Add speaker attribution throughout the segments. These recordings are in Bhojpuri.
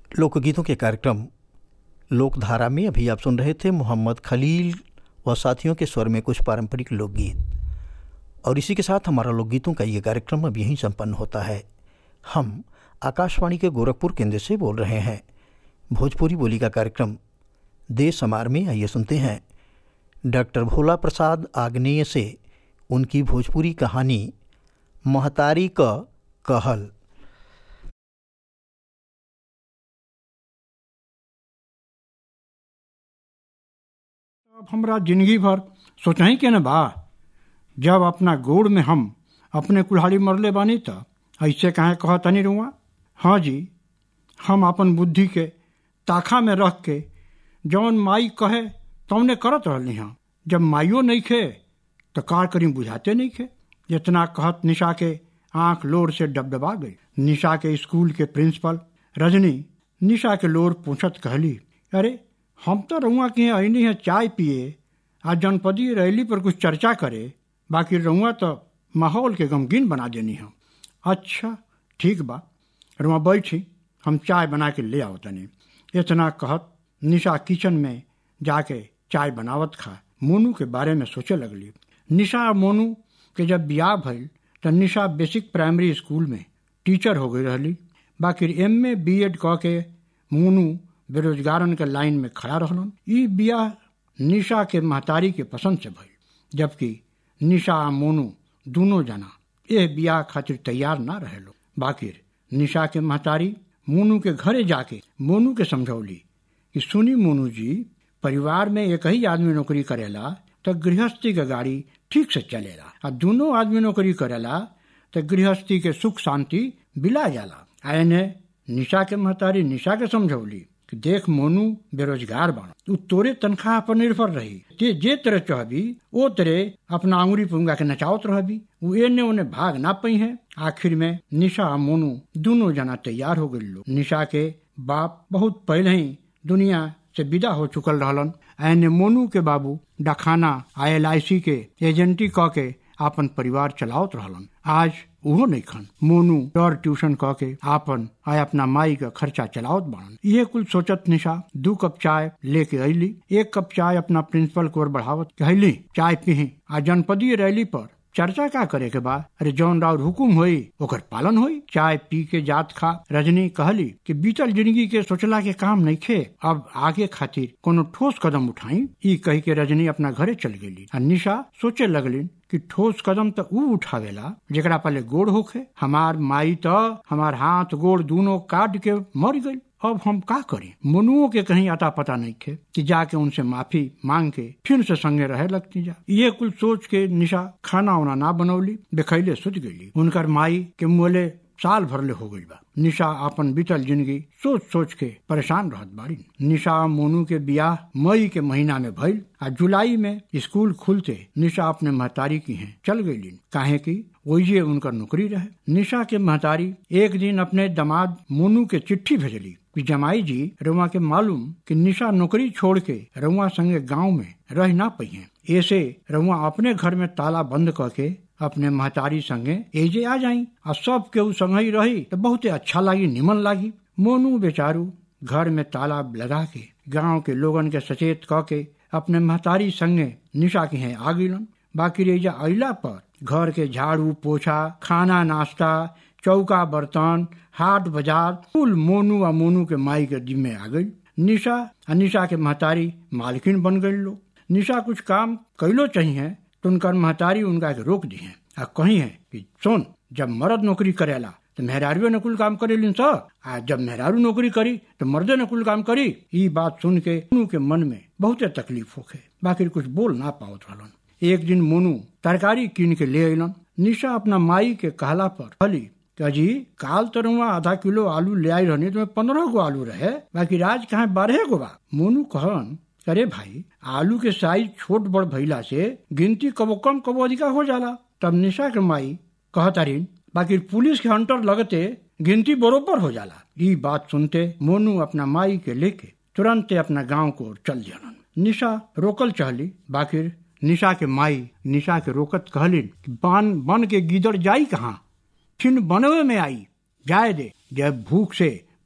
Speaker 1: लोकगीतों के कार्यक्रम लोकधारा में अभी आप सुन रहे थे मोहम्मद खलील व साथियों के स्वर में कुछ पारंपरिक लोकगीत और इसी के साथ हमारा लोकगीतों का ये कार्यक्रम अब यहीं संपन्न होता है हम आकाशवाणी के गोरखपुर केंद्र से बोल रहे हैं भोजपुरी बोली का कार्यक्रम देश समार में आइए सुनते हैं डॉक्टर भोला प्रसाद आग्नेय से उनकी भोजपुरी कहानी महतारी क कहल
Speaker 2: अब हमरा जिंदगी भर सोचही के न बा जब अपना गोड़ में हम अपने कुल्हाड़ी मरले बानी त ऐसे काहे कहतनी रुआ हाँ जी हम अपन बुद्धि के ताखा में रख के जौन माई कहे तौने करत रहली हाँ जब माइयो नहीं खे तो कार करी बुझाते नहीं खे जितना कहत निशा के आंख लोर से डबडबा गई निशा के स्कूल के प्रिंसिपल रजनी निशा के लोर पूछत कहली अरे हम तो रउआ के यहाँ अनी है चाय पिए आ जनपदी रैली पर कुछ चर्चा करे बाकी रउआ तो माहौल के गमगीन बना देनी हम अच्छा ठीक बा रुआ बैठी हम चाय बना के ले आओ तनी इतना कहत निशा किचन में जाके चाय बनावत खा मोनू के बारे में सोचे लगली निशा और मोनू के जब ब्याह भइल तो निशा बेसिक प्राइमरी स्कूल में टीचर हो गई रहली बाकी एम ए बी एड कह के मोनू बेरोजगारन के लाइन में खड़ा रहलन ई ब्याह निशा के महतारी के पसंद से भइल जबकि निशा आ मोनू दोनों जना यह ब्याह खातिर तैयार ना रहे लो बाकी निशा के महतारी मोनू के घरे जाके मोनू के समझौली कि सुनी मोनू जी परिवार में एक ही आदमी नौकरी करेला तो गृहस्थी के गाड़ी ठीक से चलेला आ दोनों आदमी नौकरी करेला तो गृहस्थी के सुख शांति बिला जाला आने निशा के महतारी निशा के समझौली कि देख मोनू बेरोजगार बन तू तोरे तनख्वाह पर निर्भर रही ते जे तरह चाहबी ओ तरह अपना अंगुरी पुंगा के नचावत रहबी वो एने ओने भाग ना पई है आखिर में निशा आ मोनू दोनों जना तैयार हो गई लो निशा के बाप बहुत पहले ही दुनिया से विदा हो चुकल रहलन एने मोनू के बाबू डखाना आई एल आई सी के एजेंटी क के आपन परिवार चलावत रहलन आज उहो नहीं खन मोनू डर ट्यूशन कह के आपन आय अपना माई का खर्चा चलावत बाड़न ये कुल सोचत निशा दू कप चाय लेके अली एक कप चाय अपना प्रिंसिपल को बढ़ावत कहली चाय पीही आ जनपदीय रैली पर चर्चा का करे के बाद अरे जौन राउर हुकुम होई ओकर पालन होई चाय पी के जात खा रजनी कहली कि बीतल जिंदगी के सोचला के काम नहीं खे अब आगे खातिर कोनो ठोस कदम उठाई ई कही के रजनी अपना घरे चल गेली आ निशा सोचे लगली कि ठोस कदम तो ऊ उठावेला जेकरा पहले गोड़ होखे हमार माई तो हमार हाथ गोड़ दोनों काट के मर गई अब हम का करें मनुओं के कहीं अता पता नहीं थे कि जाके उनसे माफी मांग के फिर से संगे रहे लगती जा ये कुल सोच के निशा खाना उना ना बनौली बेखैले सुत गई उनकर माई के मोले साल भरले हो गई बा निशा अपन बीतल जिंदगी सोच सोच के परेशान रहत बाड़ी निशा मोनू के बियाह मई के महीना में भइल आ जुलाई में स्कूल खुलते निशा अपने महतारी की हैं चल गई काहे की वही उनकर नौकरी रहे निशा के महतारी एक दिन अपने दामाद मोनू के चिट्ठी भेजली कि जमाई जी रुआ के मालूम कि निशा नौकरी छोड़ के रुआ संगे गांव में रह ना पई है ऐसे रुआ अपने घर में ताला बंद करके अपने महतारी संगे एजे आ जाई और सब केहू संगे रही तो बहुत अच्छा लागी निमन लागी मोनू बेचारू घर में ताला लगा के गांव के लोगन के सचेत क के अपने महतारी संगे निशा के हैं आ गईलन बाकी रेजा अला पर घर के झाड़ू पोछा खाना नाश्ता चौका बर्तन हाट बाजार कुल मोनू आ मोनू के माई के जिम्मे आ गई निशा आ निशा के महतारी मालकिन बन गई लोग निशा कुछ काम कैलो चाहिए तो उनकर महतारी उनका के रोक दी है आ कही है कि सुन जब मर्द नौकरी करेला तो मेहरारू ने कुल काम करेलिन स आ जब मेहरारू नौकरी करी तो मर्दे ने कुल काम करी ये बात सुन के मोनू के मन में बहुत तकलीफ होखे बाकी कुछ बोल ना पावत रहलन एक दिन मोनू तरकारी कीन के ले अलन निशा अपना माई के कहला पर कहली अजी काल तरुआ आधा किलो आलू ले आई रहनी तो पंद्रह गो आलू रहे बाकी राज कहा बारह गो बा मोनू कहन अरे भाई आलू के साइज छोट बड़ भइला से गिनती कबो कम कबो अधिका हो जाला तब निशा के माई कहतारीन बाकी पुलिस के हंटर लगते गिनती बरोबर हो जाला ये बात सुनते मोनू अपना माई के लेके तुरंत अपना गांव को चल जालन निशा रोकल चहली बाकी निशा के माई निशा के रोकत कहलिन बन बन के गिदड़ जाई कहाँ छिन बनवे में आई जाए दे जब भूख से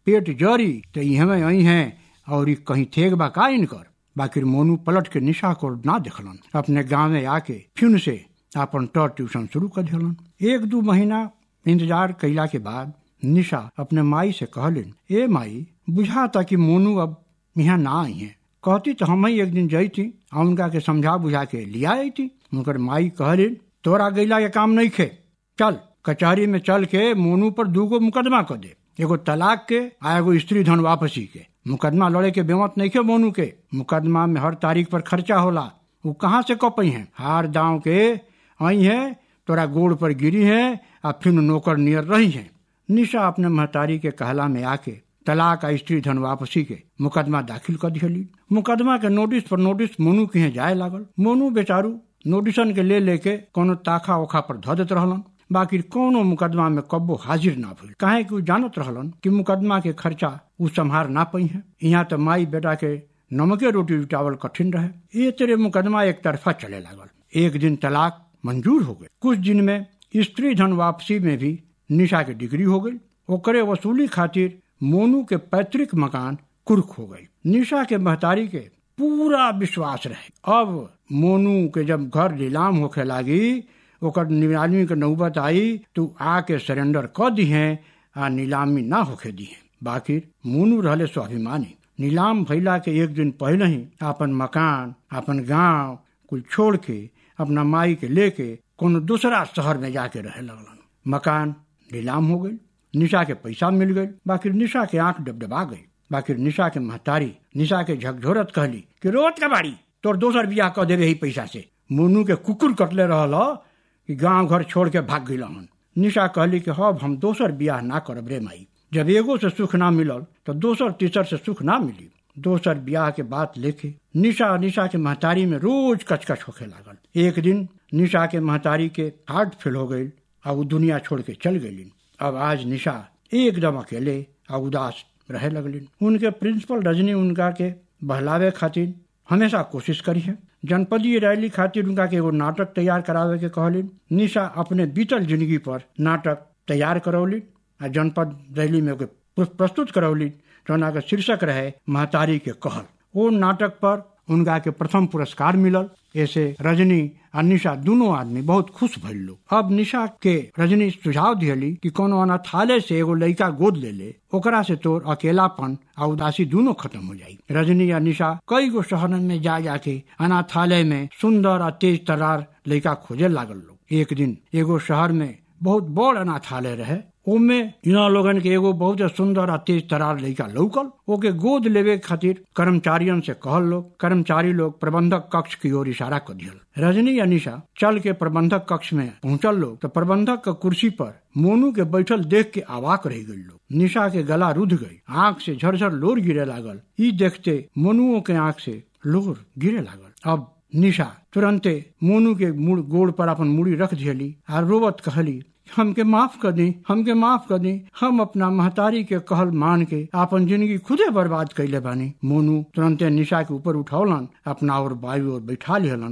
Speaker 2: पेट जरी तो इहमे आई हैं और ई कहीं थेग बा का इनकर बाकी मोनू पलट के निशा को ना देखलन अपने गाँव में आके फिर से अपन टर ट्यूशन शुरू कर दिलन एक दू महीना इंतजार कैला के बाद निशा अपने माई से कहलिन ए माई बुझा था कि मोनू अब यहाँ ना आई है कहती तो हम ही एक दिन जईती आ उनका के समझा बुझा के लिया आई उनकर माई कहलिन तोरा गैला के काम नहीं खे चल कचहरी में चल के मोनू पर दूगो मुकदमा कर दे एगो तलाक के आ एगो स्त्री धन वापसी के मुकदमा लड़े के बेमत नहीं खे मोनू के मुकदमा में हर तारीख पर खर्चा होला वो कहाँ से कपई है हार दाव के आई है तोरा गोड़ पर गिरी है आ फिर नौकर नियर रही है निशा अपने महतारी के कहला में आके तलाक आ स्त्री धन वापसी के मुकदमा दाखिल कर दिली मुकदमा के नोटिस पर नोटिस मोनू के यहाँ जाए लागल मोनू बेचारू नोटिसन के ले लेके कोनो ताखा ओखा पर धो देत रहलन बाकी कोनो मुकदमा में कब्बो हाजिर ना भइल काहे कि उ जानत रहलन कि मुकदमा के खर्चा उ संभार ना पई है यहाँ तो माई बेटा के नमके रोटी जुटावल कठिन रहे ये तेरे मुकदमा एक तरफा चले लागल एक दिन तलाक मंजूर हो गए कुछ दिन में स्त्री धन वापसी में भी निशा के डिग्री हो गई ओकरे वसूली खातिर मोनू के पैतृक मकान कुर्क हो गई निशा के महतारी के पूरा विश्वास रहे अब मोनू के जब घर नीलाम होखे लागी ओकर नीलामी के नौबत आई तो आके सरेंडर कर दी है आ नीलामी ना होखे दी है बाकी मोनू रहले स्वाभिमानी नीलाम भैला के एक दिन पहले ही अपन मकान अपन गांव कुल छोड़ के अपना माई के लेके कोनो दूसरा शहर में जाके रहे लगलन मकान नीलाम हो गई निशा के पैसा मिल गई बाकी निशा के आंख डबडबा गई बाकी निशा के महतारी निशा के झकझोरत कहली कि रोज का बाड़ी तोर दोसर बियाह कर देवे ही पैसा से मोनू के कुकुर कटले रहल कि गांव घर छोड़ के भाग गई हन निशा कहली कि हब हम दोसर बियाह ना करब रे माई जब एगो से सुख ना मिलल तो दोसर तीसर से सुख ना मिली दोसर ब्याह के बात लेके निशा निशा के महतारी में रोज कचकच होखे लागल एक दिन निशा के महतारी के हार्ट फेल हो गई और वो दुनिया छोड़ के चल गई अब आज निशा एकदम अकेले और उदास रहे लगलिन उनके प्रिंसिपल रजनी उनका के बहलावे खातिर हमेशा कोशिश करी है जनपदीय रैली खातिर उनका के एगो नाटक तैयार करावे के कहलिन निशा अपने बीतल जिंदगी पर नाटक तैयार करौली आ जनपद रैली में एगो प्रस्तुत करौली जौना के शीर्षक रहे महतारी के कहल वो नाटक पर उनका के प्रथम पुरस्कार मिलल ऐसे रजनी और निशा दोनों आदमी बहुत खुश भइल लोग अब निशा के रजनी सुझाव दियली कि कोनो अनाथालय से एगो लड़का गोद ले ले ओकरा से तोर अकेलापन और उदासी दोनों खत्म हो जाई रजनी या निशा कई गो शहर में जा जाके अनाथालय में सुंदर और तेज तरार लड़का खोजे लागल लोग एक दिन एगो शहर में बहुत बड़ अनाथालय रहे ओमे इना लोगन के एगो बहुत सुंदर आ तेज तरार लड़का लौकल ओके गोद लेवे खातिर कर्मचारियन से कहल लोग कर्मचारी लोग प्रबंधक कक्ष की ओर इशारा कर दियल रजनी या निशा चल के प्रबंधक कक्ष में पहुंचल लोग तो प्रबंधक के कुर्सी पर मोनू के बैठल देख के आवाक रह गई लोग निशा के गला रुध गई आंख से झरझर लोर गिरे लागल ई देखते मोनुओं के आंख से लोर गिरे लागल अब निशा तुरंते मोनू के मुड़ गोड़ पर अपन मुड़ी रख दियली आ रोवत कहली हमके माफ कर दी हमके माफ कर दी हम अपना महतारी के कहल मान के अपन जिंदगी खुदे बर्बाद कैले बानी मोनू तुरंते निशा के ऊपर उठौलन अपना और वायु और बैठा लिहलन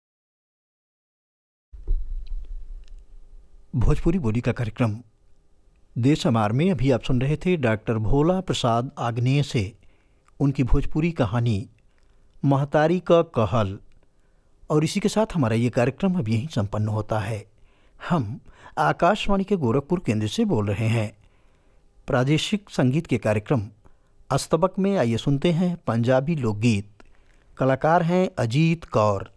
Speaker 1: भोजपुरी बोली का कार्यक्रम देश हमार में अभी आप सुन रहे थे डॉक्टर भोला प्रसाद आग्नेय से उनकी भोजपुरी कहानी महतारी का कहल और इसी के साथ हमारा ये कार्यक्रम अब यहीं संपन्न होता है हम आकाशवाणी के गोरखपुर केंद्र से बोल रहे हैं प्रादेशिक संगीत के कार्यक्रम अस्तबक में आइए सुनते हैं पंजाबी लोकगीत कलाकार हैं अजीत कौर